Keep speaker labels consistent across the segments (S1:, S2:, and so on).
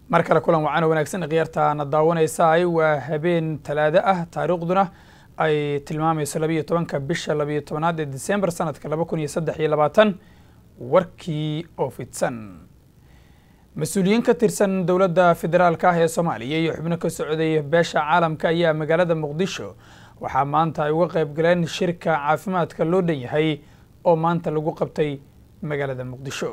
S1: mar kale kulan wacan oo wanaagsan khiyaartaana daawanaysaay waa habeen talaado ah taariikhduna ay tilmaamayso labiiyo tobanka bisha labiiyo tobanaad ee disembar sanadka laba kun iyo saddex iyo labaatan warkii oo fidsan mas-uuliyiin ka tirsan dowladda federaalka ah ee soomaaliya iyo xubno ka socday beesha caalamka ayaa magaalada muqdisho waxaa maanta ay uga qayb galeen shirka caafimaadka loo dhan yahay oo maanta lagu qabtay magaalada muqdisho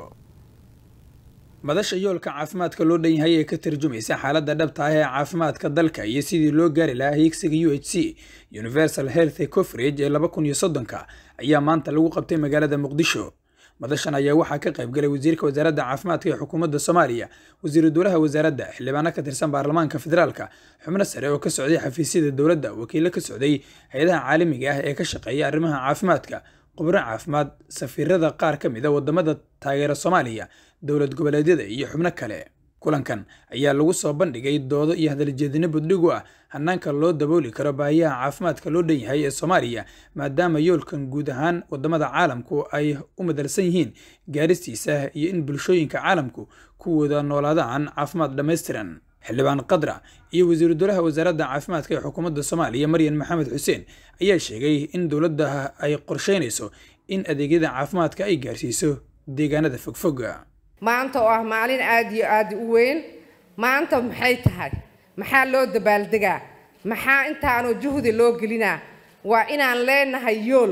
S1: madasha yoolka caafimaadka loo dhan yahay ee ka tarjumaysa xaaladda dhabta ah ee caafimaadka dalka iyo sidii loo gaari lahaa hiigsiga u h c universal health coverage ee laba kun iyo soddonka ayaa maanta lagu qabtay magaalada muqdisho madashan ayaa waxaa ka qayb galay wasiirka wasaaradda caafimaadka ee xukuumadda soomaaliya wasiiru dowlaha wasaaradda xildhibaano ka tirsan baarlamaanka federaalka xubno sare oo ka socday xafiisyada dowladda wakiilo ka socday hay-adaha caalamiga ah ee ka shaqeeya arrimaha caafimaadka khubro caafimaad safiirada qaar ka mid a wadamada taageera soomaaliya dowlad goboleedyada iyo xubno kale kulankan ayaa lagu soo bandhigay doodo iyo hadaljeedino buddhigu ah hanaanka loo dabooli karo baahiyaha caafimaadka loo dhan yahay ee soomaaliya maadaama yoolkan guud ahaan wadamada caalamku ay u madalsan yihiin gaaristiisa iyo in bulshooyinka caalamku ku wada noolaadaan caafimaad dhammaystiran xildhibaan qadra iyo wasiiru dowlaha wasaaradda caafimaadka ee xukuumadda soomaaliya maryan maxamed xuseen ayaa sheegay in dowladda ay qorsheynayso in adeegyada caafimaadka ay gaarsiiso deegaanada fogfoga
S2: maanta oo ah maalin aada iyo aada u weyn maanta maxay tahay maxaa loo dabaaldegaa maxaa intaanoo juhdi loo gelinaa waa inaan leenahay yool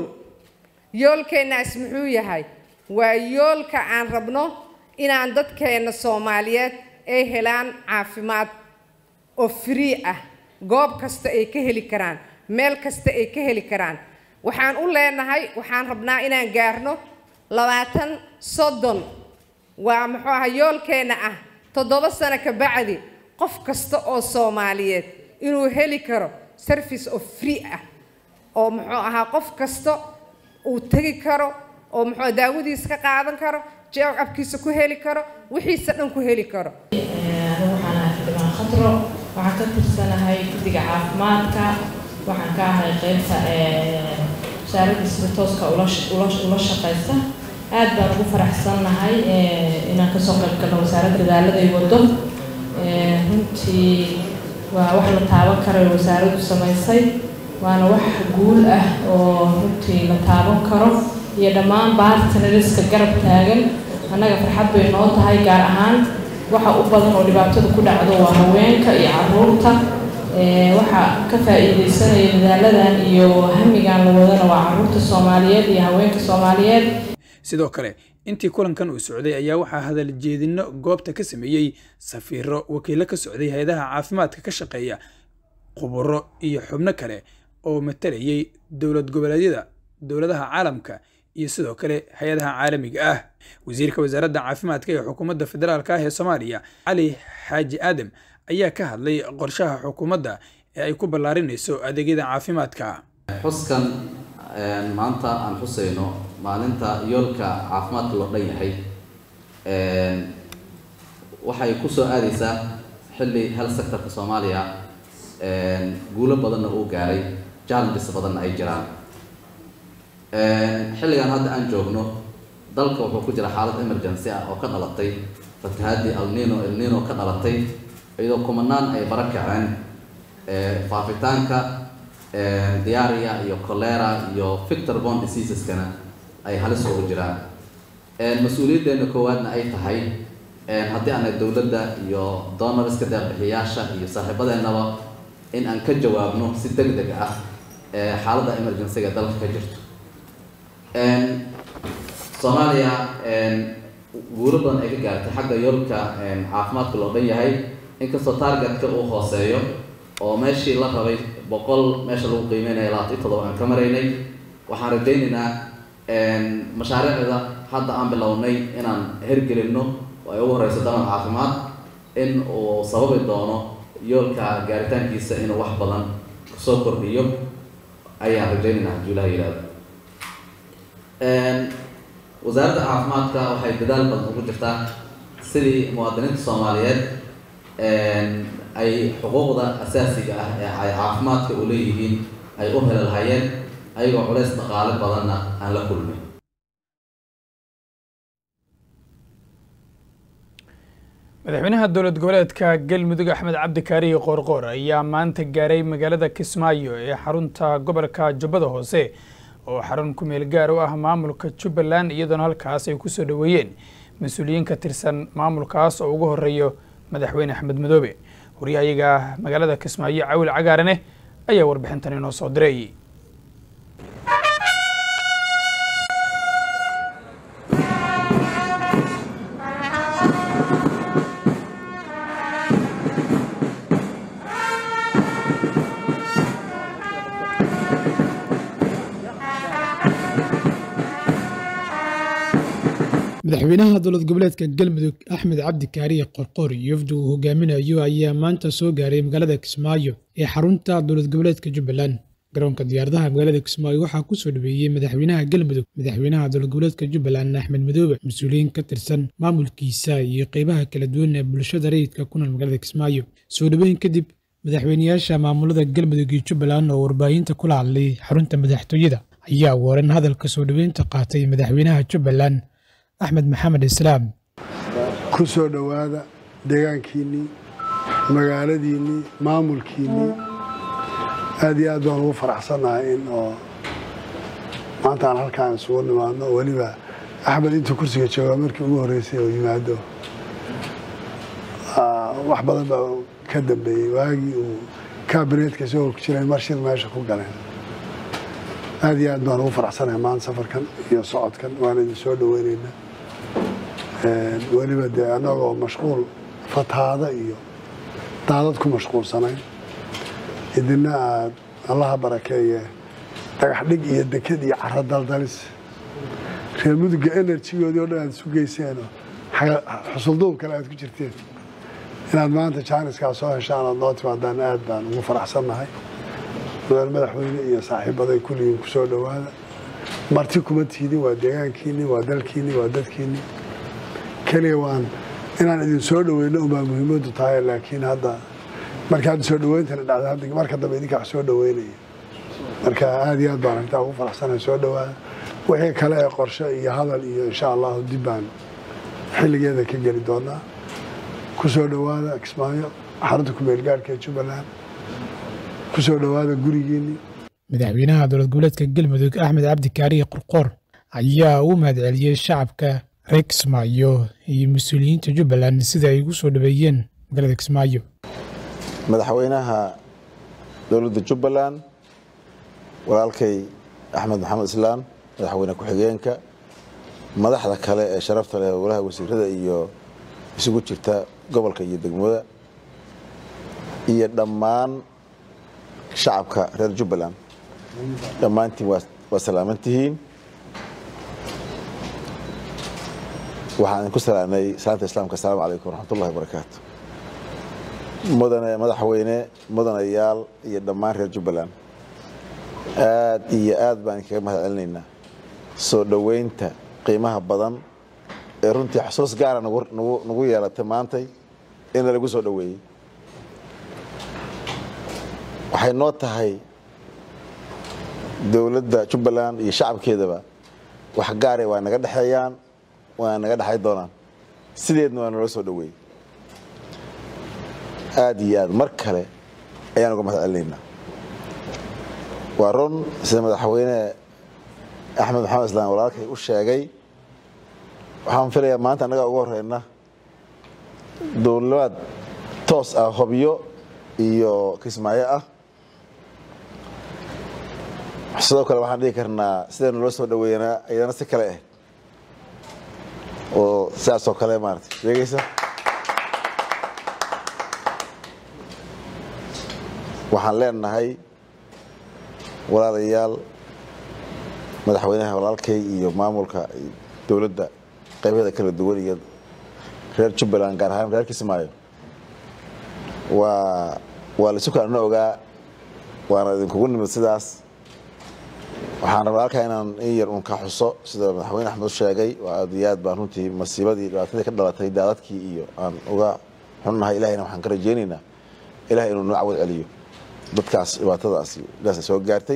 S2: yoolkeennaas muxuu yahay waa yoolka aan rabno inaan dadkeenna soomaaliyeed ay helaan caafimaad oo free ah goob kasta ay ka heli karaan meel kasta ay ka heli karaan waxaan u leenahay waxaan rabnaa inaan gaarno labaatan soddon waa muxuu aha yoolkeenna ah toddoba sano ka bacdi qof kasta oo soomaaliyeed inuu heli karo service of free ah oo muxuu ahaa qof kasta uu tegi karo oo muxuu daawadiisa ka qaadan karo jeecabkiisa ku heli karo wixiisa dhan ku heli karo
S3: waxaan ahay xildhibaan khatro waxaan ka tirsanahay guddiga caafimaadka waxaan ka ahay qeybta wasaaradda sida tooska ula shaqaysa aad baan ugu faraxsannahay inaan kasoo qayb galno wasaaradda dadaaladay wado runtii waa wax la taaban karayo wasaaraddu samaysay waana wax guul ah oo runtii la taaban karo iyo dhammaan baartanariska garab taagan annaga farxad bay noo tahay gaar ahaan waxa u badan oo dhibaatada ku dhacdo waa haweenka iyo caruurta waxa ka faa-iideysanaya dadaaladan iyo hamigan la wadana waa caruurta soomaaliyeed iyo haweenka soomaaliyeed
S1: sidoo kale intii kulankan uu socday ayaa waxaa hadal jeedino goobta ka sameeyey safiiro wakiilo ka socday hay-adaha caafimaadka ka shaqeeya khuburo iyo xubno kale oo matalayay dowlad goboleedyada dowladaha caalamka iyo sidoo kale hay-adaha caalamiga ah wasiirka wasaaradda caafimaadka ee xukuumadda federaalka ah ee soomaaliya cali xaaji aadam ayaa ka hadlay qorshaha xukuumadda ee ay ku ballaarinayso adeegyada caafimaadka
S4: xuskan maanta aan xusayno maalinta yoolka caafimaadka loo dhan yahay waxay kusoo aadaysaa xilli health sectorka soomaaliya guulo badanna uu gaaray challenges badanna ay jiraan xilligan hadda aan joogno dalka wuxuu ku jira xaalad emergency ah oo ka dhalatay fatahaadii alnino elnino ka dhalatay iyadoo kumanaan ay bara kaceen faafitaanka diaria iyo colera iyo victor bond diseaseskana ay halis ugu jiraan mas-uuliyaddeena koowaadna ay tahay haddii aanay dowladda iyo donorska deeqbixiyaasha iyo saaxiibadeennaba in aan ka jawaabno si deg deg ah xaaladda emergencyga dalka ka jirto soomaaliya guulo badan ay ka gaartay xagga yoolka caafimaadka loo dhan yahay inkastoo targetka uu hooseeyo oo meeshii la rabay boqol meesha lagu qiimeynaya labaatan iyo toddoba aan ka maraynay waxaan rajaynaynaa mashaariicda hadda aan bilownay inaan hergelinno oo ay ugu horeyso damal caafimaad in uu sababi doono yoolka gaaritaankiisa inuu wax badan kusoo kordhiyo ayaan rajaynaynaa hadduu ilaha yihahdo wasaaradda caafimaadka waxay dadaal badan ugu jirtaa sidii muwaadiniinta soomaaliyeed ay xuquuqda asaasiga ah ee ay caafimaadka u leeyihiin ay u heli lahaayeen ayagoo culays dhaqaale badanna aan la kulmin
S1: madaxweynaha dowlad goboleedka galmudug axmed cabdi kaariye qoorqoor ayaa maanta gaaray magaalada kismaayo ee xarunta gobolka jubbada hoose oo xarun ku meel gaar u ah maamulka jubbaland iyadoona halkaas ay kusoo dhoweeyeen mas-uuliyiin ka tirsan maamulkaas oo ugu horeeyo madaxweyne axmed madoobe waryahayaga magaalada kismaayo cawil cagaarane ayaa warbixintan inoo soo diray
S5: madaxweynaha dowlad goboleedka galmudug axmed cabdi kaariye qorqoor yofdu uu hogaaminayo ayaa maanta soo gaaray magaalada kismaayo ee xarunta dowlad goboleedka jubbaland garoonka diyaaradaha magaalada kismaayo waxaa kusoo dhaweeyey madaxweynaha galmudug madaxweynaha dowlad goboleedka jubbaland axmed madoobe mas-uuliyiin ka tirsan maamulkiisa iyo qeybaha kala duwan ee bulshada rayidka ku nool magaalada kismaayo soo dhaweyn kadib madaxweyneyaasha maamulada galmudug iyo jubbaland oo warbaahinta kula hadlay xarunta madaxtooyada ayaa waran hadalka soo dhaweynta qaatay madaxweynaha jubbaland axmed maxamed islaam
S6: ku soo dhowaada deegaankiinnii magaaladiinnii maamulkiinnii aad iyo aad baan ugu faraxsannahay in oo maanta aan halkaan isugu nimaadno weliba axmed intuu kursiga joogaa markii ugu horreysay oo yimaado wax badan baa ka dambeeyey waagii uu kaabineetka soo ku jireen mar shir meesha ku galeen aad iyo aad baan ugu faraxsanahay maanta safarkan iyo socodkan waan idin soo dhaweynaynaa weliba dee annagoo mashquul fatahaada iyo daadad ku mashquulsanayn idina aad allaha barakeeye dhagax dhig iyo deked iyo caro daldalis reer muduga enerjigoodii o dhan aad isu geyseenoo xusulduub kale aad ku jirteen inaad maanta jaaniskaa soo heshaan aad noo timaadaan aad baan ugu faraxsannahay madaal madaxweyne iyo saaxiibaday kulligiin ku soo dhowaada marti kuma tiidin waa deegaankiinni waa dalkiinni waa dadkiinni keliya waan inaan idin soo dhoweyno unbaa muhiimaddu tahay laakiin hadda marka hadda soo dhaweyntana dhacda hadda marka dambe idinka wax soo dhaweynaya marka aad iyo aad baan arrintaa ugu faraxsanahay soo dhowaada wixii kale ee qorshe iyo hadal iyo insha allahu dib baan xilligeeda ka geli doonaa ku soo dhowaada kismaayo xarunta kumeelgaarhka ee jubbaland ku soo dhowaada gurigiinni
S5: madaxweynaha dowlad goboleedka galmudug axmed cabdi kaariye qorqoor ayaa u mahadceliyey shacabka reer kismaayo iyo mas-uuliyiinta jubbaland sida ay ugu soo dhaweeyeen magaalada kismaayo
S7: madaxweynaha dowladda jubbaland walaalkay axmed maxamed islaan madaxweyne ku-xigeenka madaxda kale ee sharafta leh golaha wasiirada iyo isugu jirta gobolka iyo degmada iyo dhammaan shacabka reer jubbaland dhammaantiin waa salaaman tihiin waxaan idinku salaanay salaanta islaamka asalaamu calaykum waraxmatullahi wabarakaatu mudane madaxweyne mudanayaal iyo dhammaan reer jubbaland aad iyo aad baan idinkaga mahad celinaynaa soo dhoweynta qiimaha badan ee runtii xusuus gaara nagu yeelatay maantay in lalagu soo dhoweeyey waxay noo tahay dowladda jubbaland iyo shacabkeedaba wax gaare waa naga dhexeeyaan waana naga dhexay doonaan sideedna waa naloo soo dhoweeyey aad iyo aad mar kale ayaan uga mahad celinaynaa waa run sida madaxweyne axmed maxamed islaan walaalkay u sheegay waxaan filayaa maanta annagaa ugu horeyna dowlad toos ah hobyo iyo kismaayo ah sidoo kale waxaan dhihi karnaa sidaynu loo soo dhaweeyanaa iyadana si kale ah oo sidaasoo kale maarata sheegaysa waxaan leenahay walaalayaal madaxweynaha walaalkay iyo maamulka dowladda qaybaheeda kala duwan iyo reer jubbaland gaar ahaan reer kismaayo waa waa laisu kalana ogaa waana idinkugu nimid sidaas waxaan rabaa halkaa inaan in yar un ka xuso sida madaxweyne axmed u sheegay waa aad iyo aad baan runtii masiibadii dhibaatadii ka dhalatay daadadkii iyo aan uga xunnahay ilahayna waxaan ka rajeynaynaa ilahay inuu noo cawad celiyo dadkaas dhibaatadaasi ilaasa soo gaartay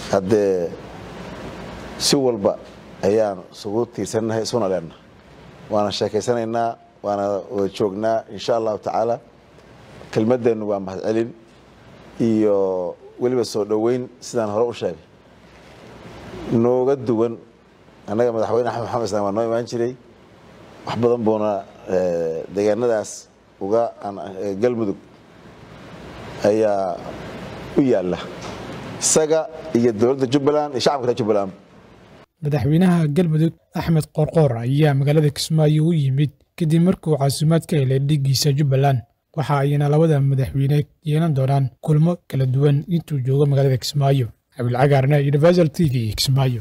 S7: haddee si walba ayaan isugu tiirsannahay isuna leenahay waana sheekaysanaynaa waana wada joognaa insha allahu tacaala kelmadeennu waa mahadcelin iyo weliba soo dhoweyn sidaan hore u sheegay nooga duwan annaga madaxweyne axmed maxamed islaan waa noo imaan jiray wax badan buuna deegaanadaas uga galmudug ayaa u yaalla isaga iyo dowladda jubbaland iyo shacabka reer jubbaland
S5: madaxweynaha galmudug axmed qoorqoor ayaa magaalada kismaayo u yimid kadib markuu casuumaad ka helay dhiiggiisa jubbaland waxa ayna labada madaxweyne yeelan doonaan kulmo kala duwan intuu joogo magaalada kismaayo abilcagaarne universal t v kismaayo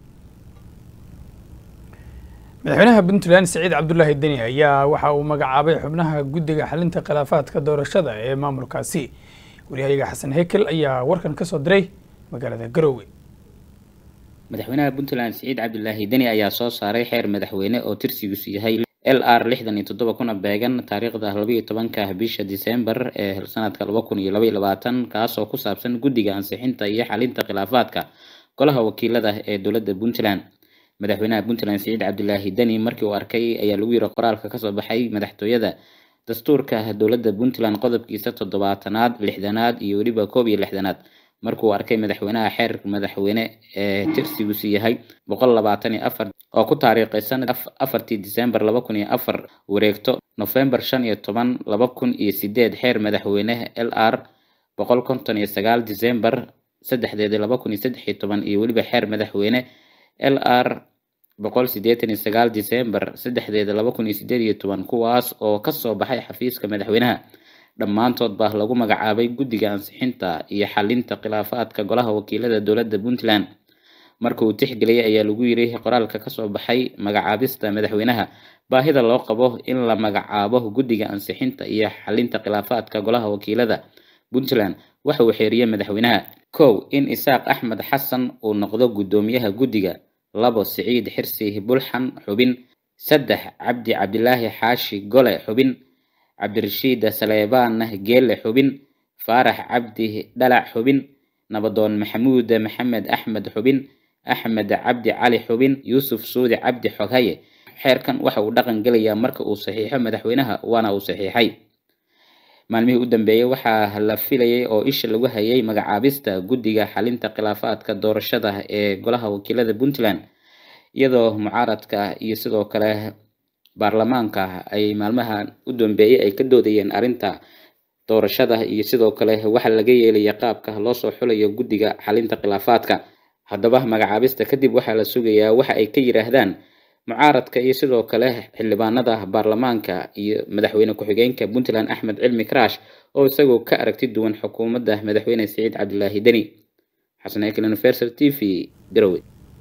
S1: madaxweynaha puntland siciid cabdulaahi deni ayaa waxa uu magacaabay xubnaha guddiga xalinta khilaafaadka doorashada ee maamulkaasi waryahayaga xasan hekel ayaa warkan ka soo diray magaalada garoowe
S8: madaxweynaha puntland siciid cabdulaahi deni ayaa soo saaray xeer madaxweyne oo tirsigiisu yahay l r lixdan iyo toddoba kuna beegan taariikhda labaiyo tobanka bisha disembar ee sanadka laba kun iyo laba iyo labaatan kaasoo ku saabsan guddiga ansixinta iyo xalinta khilaafaadka golaha wakiilada ee dowladda puntland madaxweynaha puntland siciid cabdulaahi deni markii uu arkay ayaa lagu yiri qoraalka kasoo baxay madaxtooyada dastuurka dowladda puntland qodobkiisa toddobaatanaad lixdanaad iyo weliba koob iyo lixdanaad markuu arkay madaxweynaha xeer madaxweyne ee tirsigiisu yahay boqol labaatan iyo afar oo ku taariikhaysan afartii disembar laba kun iyo afar wareegto nofembar shan iyo toban laba kun iyo sideed xeer madaxweyne l r boqol konton iyo sagaal disembar saddexdeeda laba kun iyo saddex iyo toban iyo weliba xeer madaxweyne l r boqol sideetan iyo sagaal disembar saddexdeeda laba kun iyo sideed iyo toban kuwaas oo kasoo baxay xafiiska madaxweynaha dhammaantood baa lagu magacaabay guddiga ansixinta iyo xalinta khilaafaadka golaha wakiilada dowladda puntland marka uu tixgeliyay ayaa lagu yiri qoraalka kasoo baxay magacaabista madaxweynaha baahida loo qabo in la magacaabo guddiga ansixinta iyo xalinta khilaafaadka golaha wakiilada puntland waxa uu xeeriyey madaxweynaha kow in isaaq axmed xasan uu noqdo guddoomiyaha guddiga labo siciid xirsi bulxan xubin saddex cabdi cabdilaahi xaashi gole xubin cabdirashiid saleebaan geele xubin faarax cabdi dhalac xubin nabadoon maxamuud maxamed axmed xubin axmed cabdi cali xubin yuusuf suudi cabdi xoghaye xeerkan waxa uu dhaqan gelayaa marka uu saxiixo madaxweynaha waana uu saxiixay maalmihii u dambeeyey waxaa la filayay oo isha lagu hayay magacaabista guddiga xalinta khilaafaadka doorashada ee golaha wakiilada puntland iyadoo mucaaradka iyo sidoo kale baarlamaanka ay maalmaha u dambeeyey ay ka doodayeen arrinta doorashada iyo sidoo kale waxa laga yeelaya qaabka loo soo xulayo guddiga xalinta khilaafaadka haddaba magacaabista kadib waxaa la sugayaa waxa ay ka yiraahdaan mucaaradka iyo sidoo kale xildhibaanada baarlamaanka iyo madaxweyne ku-xigeenka puntland axmed cilmi karaash oo isagoo ka aragti duwan xukuumadda madaxweyne siciid cabdilaahi deni xasan ekel universal t v garowe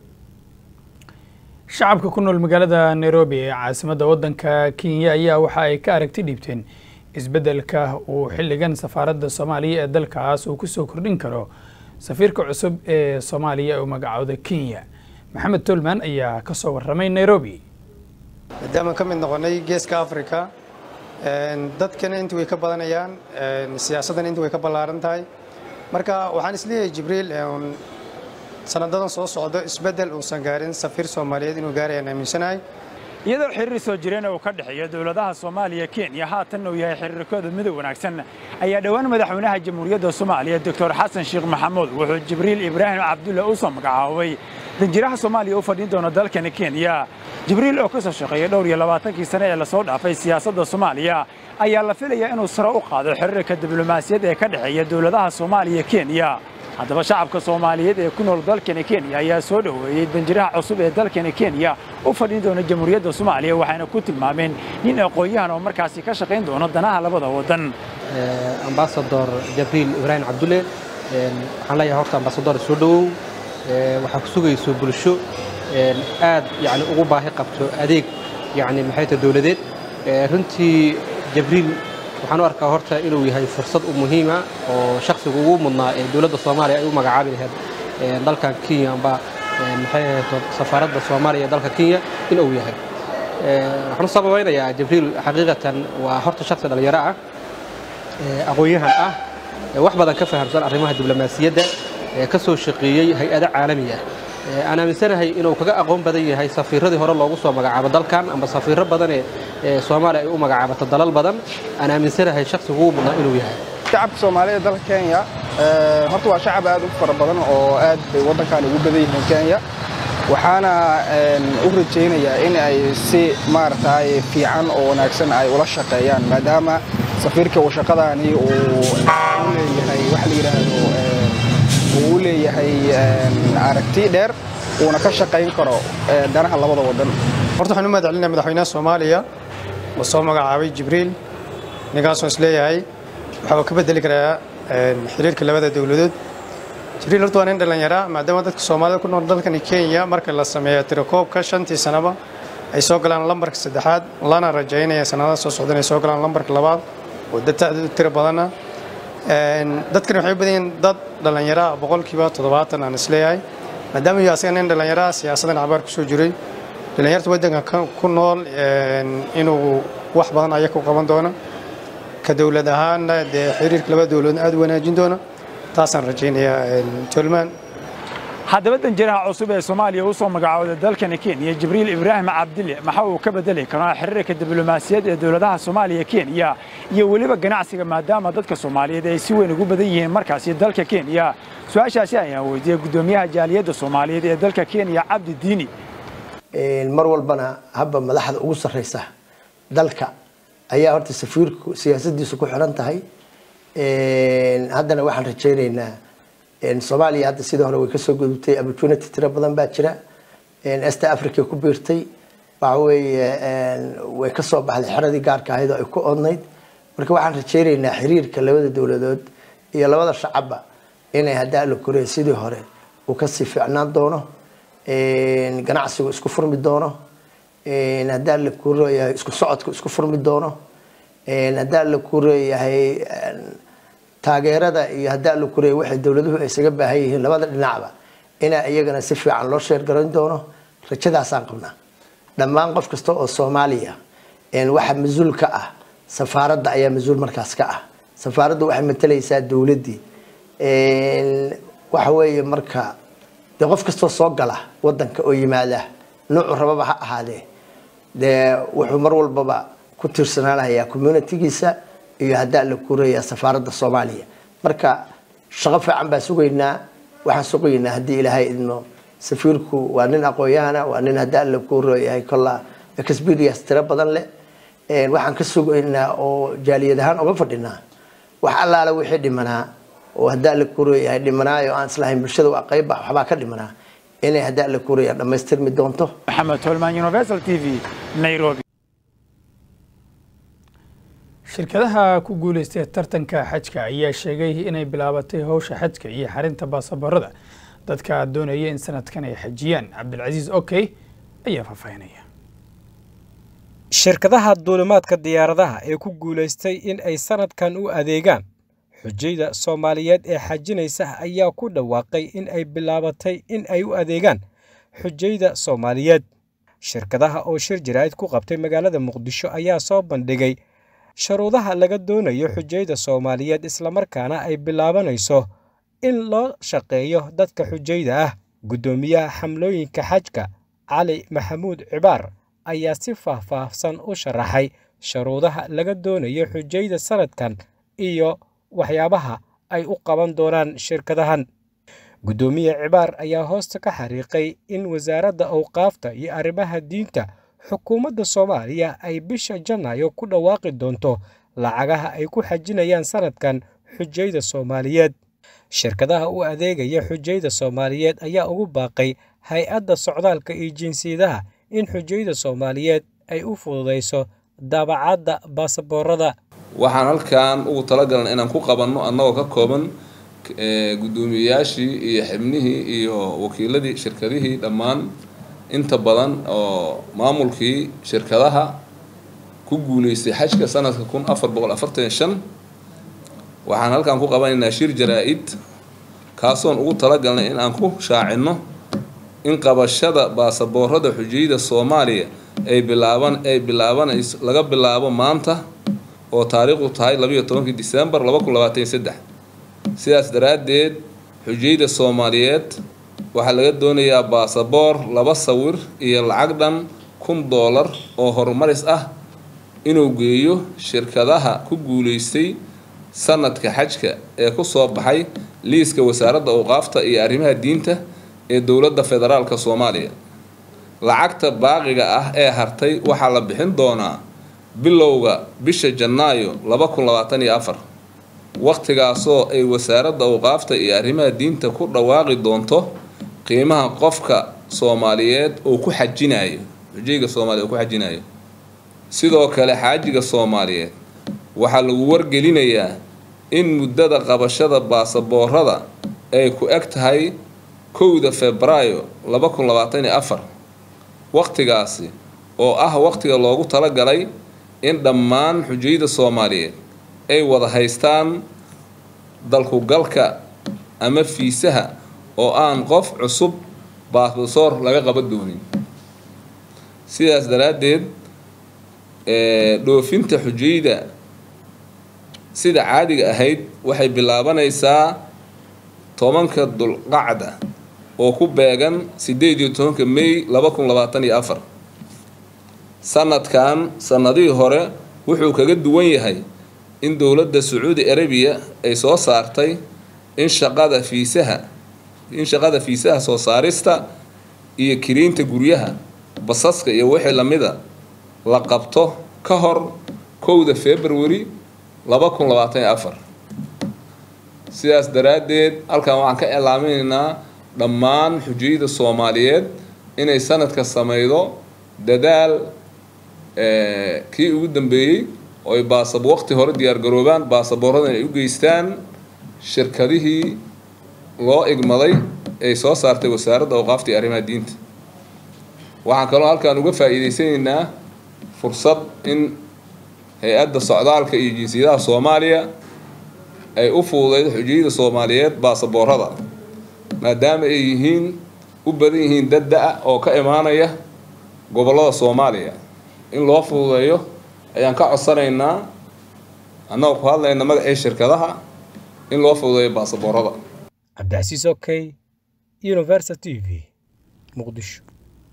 S1: shacabka ku nool magaalada nairobi ee caasimadda waddanka kenya ayaa waxa ay ka aragti dhiibteen isbeddelka uu xilligan safaaradda soomaaliya ee dalkaas uu kusoo kordhin karo safiirka cusub ee soomaaliya ee u magacooda kenya maxamed tolman ayaa ka soo warramay nairobi
S9: maadaama ka mid noqonnay geeska africa dadkana inta way ka badanayaan siyaasaddan inta way ka ballaaran tahay marka waxaan isleeyahay jibriil sanadadan soo socdo isbeddel uusan gaarin safiir soomaaliyeed inuu gaarayaan aaminsanahay
S10: iyadoo xiriir soo jireen uu ka dhexeeya dowladaha soomaaliya kenya haatan uu yahay xiriirkooda midug wanaagsan ayaa dhowaan madaxweynaha jamhuuriyadda soomaaliya doctor xasan sheekh maxamuud wuxuu jibriil ibraahim cabdulle u soo magacaabay danjiraha soomaaliya u fadhin doona dalkani kenya jibriil oo ka soo shaqeeyay dhowr iyo labaatankii sane ee lasoo dhaafay siyaasadda soomaaliya ayaa la filayaa inuu sare u qaado xiriirka diblomaasiyad ee ka dhexeeya dowladaha soomaaliya kenya haddaba shacabka soomaaliyeed ee ku nool dalkani kenya ayaa soo dhoweeyey danjiraha cusub ee dalkani kenya u fadhin doona jamhuuriyadda soomaaliya waxayna ku tilmaameen nin aqoon-yahan oo markaasi ka shaqayn doono danaha labada waddan
S11: ambasador jabriil ibraahim cabdulle waxaan leeyahay horta ambasador soo dhowow waxaa ku sugayso bulsho aad yani ugu baahi qabto adeeg yani maxay tahay dowladeed runtii jabriil waxaan u arkaa horta inuu yahay fursad u muhiima oo shakhsiga ugu mudnaa ee dowladda soomaaliya ay u magacaabi lahayd dalkan kenya amba maxay ahayd safaaradda soomaaliya ee dalka kenya in uu yahay waxaan u sababeynayaa jibriil xaqiiqatan waa horta shakhsi dhalinyaro ah aqoon-yahan ah wax badan ka fahamsan arrimaha diblomaasiyadda ka soo shaqeeyey hay-ado caalami ah aan aaminsanahay inuu kaga aqoon badan yahay safiiradii hore loogu soo magacaabo dalkan ama safiiro badanee soomaaliya ay u magacaabato dalal badan aan aaminsanahay shakhsiga ugu mudnaa inuu yahay
S12: shacabka soomaaliya ee dalka kenya horta waa shacab aad u fara badan oo aad bay waddankan ugu badan yihiin kenya waxaana u rajaynayaa in ay si maaragtay fiican oo wanaagsan ay ula shaqeeyaan maadaama safiirka uu shaqadaani uu leeyahay wax la yidhaahdo uu u leeyahay aragti dheer uuna ka shaqayn karo danaha labada waddan
S9: horta waxaan u mahad celinaya madaxweynaha soomaaliya oo soo magacaabay jibriil ninkaasoo is leeyahay waxa uu ka bedeli karaa xiriirka labada dowladood jibriil horta waa nin dhallinyara maadaama dadka soomaalida ku nool dalkani kenya marka la sameeyo tirakoobka shantii sanaba ay soo galaan lambarka saddexaad lana rajaynaya sanadaha soo socda inay soo galaan lambarka labaad oo dad tiro badana dadkani waxay u badan yihiin dad dhallinyara boqolkiiba toddobaatan aan isleeyahay maadaama iyo asaga nin dhallinyara siyaasadan cabaar kusoo jiray dhallinyarta waddanka ku nool inuu wax badan aya ku qaban doono ka dowlad ahaanna dee xiriirka labada dowladood aad u wanaajin doono taasaan rajaynayaa tolman
S10: haddaba danjiraha cusub ee soomaaliya u soo magacaawday dalkani kenya jibriil ibraahim cabdille maxa uu ka bedeli karaa xiriirka diblomaasiyad ee dowladaha soomaaliya kenya iyo weliba ganacsiga maadaama dadka soomaaliyeed ay si weyn ugu badan yihiin markaasi dalka kenya su-aashaasi ayaan weydiiyey guddoomiyaha jaaliyadda soomaaliyeed ee dalka kenya cabdi diini
S13: mar walbana habba madaxda ugu sarreysa dalka ayaa horta safiirku siyaasadiisu ku xiran tahay haddana waxaan rajaynaynaa soomaaliya hadda sidii hore way kasoo gudubtay opportunity tiro badan baa jira est africa ku biirtay waxa weeye way kasoo baxday xeradii gaarka ahayd oo ay ku odnayd marka waxaan rajaynaynaa xiriirka labada dowladood iyo labada shacabba inay haddaa la korey sidii hore uu kasii fiicnaan doono ganacsigu isku furmi doono haddaa la kureeyahay isku socodku isku furmi doono haddaa la kureeyahay taageerada iyo haddaa la kureeyay waxay dowladuhu ay isaga baahan yihiin labada dhinacba inaa iyagana si fiican loo sheergaran doono rajadaasaan qabnaa dhammaan qof kasta oo soomaaliya waxa mas-uul ka ah safaaradda ayaa mas-uul markaas ka ah safaaraddu waxay matalaysaa dowladdii waxa weeye marka dee qof kastoo soo gala wadanka oo yimaada noocu rababa ha ahaadee dee wuxuu mar walbaba ku tiirsanaanayaa communitigiisa iyo haddaa la kureeyaa safaaradda soomaaliya marka shaqo fiican baan sugaynaa waxaan sugaynaa haddii ilaahay idmo safiirku waa nin aqoon-yahana waa nin haddaa la kureeyahay kolla experience tiro badan leh waxaan ka sugaynaa oo jaaliyad ahaan uga fadhinaa wax allaale wixii dhimanaa oo haddaa la kureeyahay dhimanaayo aan islahayn bulshada waa qayba waxbaa ka dhimanaa inay haddaa la kureeyaa dhammaystirmi doonto
S10: maxamed tolman universal t v nairobi
S1: shirkadaha ku guuleystay tartanka xajka ayaa sheegay inay bilaabatay howsha xajka iyo xarinta baasaboorada dadka doonaya in sanadkan ay xajiyaan cabdilcasiis okey ayaa faahfaahinaya
S14: shirkadaha duulimaadka diyaaradaha ee ku guulaystay in ay sanadkan u adeegaan xujayda soomaaliyeed ee xajinaysa ayaa ku dhawaaqay in ay bilaabatay in ay u adeegaan xujayda soomaaliyeed shirkadaha oo shir jaraa'id ku qabtay magaalada muqdisho ayaa soo bandhigay shuruudaha laga doonayo xujayda soomaaliyeed islamarkaana ay bilaabanayso in loo shaqeeyo dadka xujayda ah guddoomiyaha xamlooyinka xajka cali maxamuud cibaar ayaa si faahfaahsan u sharaxay shuruudaha laga doonayo xujayda sanadkan iyo waxyaabaha ay u qaban doonaan shirkadahan guddoomiye cibaar ayaa hoosta ka xariiqay in wasaaradda awqaafta iyo arrimaha diinta xukuumadda soomaaliya ay bisha janaayo ku dhawaaqi doonto lacagaha ay ku xajinayaan sanadkan xujayda soomaaliyeed shirkadaha u adeegaya xujayda soomaaliyeed ayaa ugu baaqay hay-adda socdaalka iyo jinsiyadaha in xujayda soomaaliyeed ay u fududayso daabacadda baasaboorada
S15: waxaan halkan ugu talagalna inaan ku qabanno annagoo ka kooban guddoomiyeyaashii iyo xibnihii iyo wakiiladii shirkadihii dhammaan inta badan oo maamulkii shirkadaha ku guuleystay xajka sanadka kun afar boqol afartan shan waxaan halkan ku qabanaynaa shir jaraa-id kaasoon ugu talagalnay in aan ku shaacinno in qabashada baasaboorada xujiyada soomaaliya ay bilaaban ay bilaabanayso laga bilaabo maanta oo taariikhdu tahay labayo tobankii disembar laba kun labaatan iyo saddex sidaas daraaddeed xujiyada soomaaliyeed waxaa laga doonayaa baasaboor laba sawir iyo lacag dhan kun doolar oo horumaris ah inuu geeyo shirkadaha ku guuleystay sanadka xajka ee ku soo baxay liiska wasaaradda awqaafta iyo arrimaha diinta ee dowladda federaalka soomaaliya lacagta baaqiga ah ee hartay waxaa la bixin doonaa bilowga bisha janaayo laba kun labaatan iyo afar waqtigaasoo ay wasaaradda awqaafta iyo arrimaha diinta ku dhawaaqi doonto qiimaha qofka soomaaliyeed oo ku xajinayo xujayga soomaaliyeed oo ku xajinayo sidoo kale xaajiga soomaaliyeed waxaa lagu wargelinayaa in muddada qabashada baasaboorada ay ku eg tahay kowda febraayo laba kun labaatan iyo afar waqtigaasi oo ah waqtiga loogu talagalay in dhammaan xujayda soomaaliyeed ay wada haystaan dalkugalka ama fiisaha oo aan qof cusub baasbasoor laga qaban doonin sidaas daraaddeed dhoofinta xujayda sida caadiga ahayd waxay bilaabanaysaa tobanka dulqacda oo ku beegan sideed iyo tobanka may laba kun labaatan iyo afar sanadkan sanadihii hore wuxuu kaga duwan yahay in dowladda sacuudi arabiya ay soo saartay in shaqada fiisaha in shaqada fiisaha soo saarista iyo kiriinta guryaha basaska iyo wixii lamida la qabto ka hor kowda february laba kun labaatan iyo afar sidaas daraaddeed halkan waxaan ka iclaaminaynaa dhammaan xujayada soomaaliyeed inay sanadka sameydo dadaal kii ugu dambeeyey oo ay baasab waqti hore diyaargaroobaan baasaboorradan ay u geystaan shirkadihii loo igmaday ay soo saartay wasaaradda awqaafta iyo arrimaha diinta waxaan kaloo halkaan uga faa'iideysanaynaa fursad in hay-adda socdaalka iyo jinsiyadaha soomaaliya ay u fududeydo xujiyada soomaaliyeed baasaboorada maadaama ay yihiin u badan yihiin dad da-a oo ka imaanaya gobollada soomaaliya in loo fududeeyo ayaan ka codsanaynaa annagoo ku hadlayna magacii shirkadaha in loo fududeeyo baasaboorada
S14: cabdicasiis okey universal t v muqdisho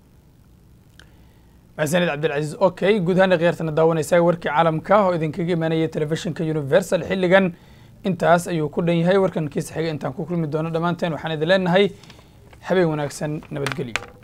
S1: maxsanid cabdilcasiis okey guud ahaan khiyaartana daawanaysaa warkii caalamka oo idinkaga imaanaya telefishinka universal xilligan intaas ayuu ku dhan yahay warkan kiisa xiga intaan ku kulmi doono dhammaanteen waxaan idin leenahay habeen wanaagsan nabadgelyo